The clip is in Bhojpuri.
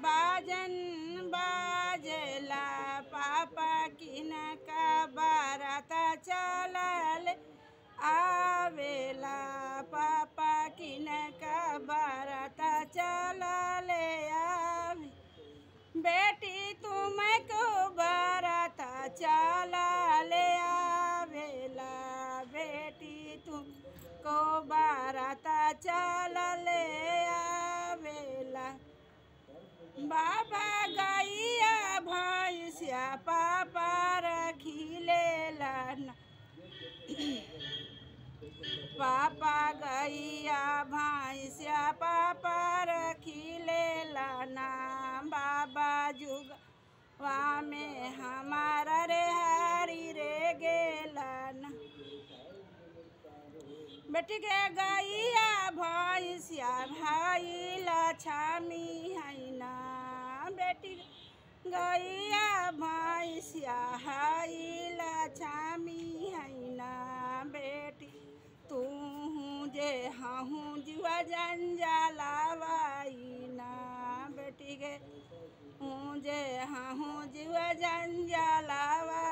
बाजन बाजला पापा किन का बाराता चलल आवेला पापा किन का बाराता चलल आवे बेटी तुम को बाराता चला ले आवेला बेटी तुम को बाराता चला ले आवेला बाबा गैया भैंसिया पापा रखिले लाना पापा गैया भैंसिया पापा रखिले लाना बाबा जुग वा में हमारा रे हरी रे गेलाना बेटी के गैया भैंसिया भाई लछमी है ना बेटी गैया भैंसिया हाई लछमी है ना बेटी तू जे हूँ जुआ जंजालावाई ना बेटी के हूँ जे हूँ जुआ जंजालावा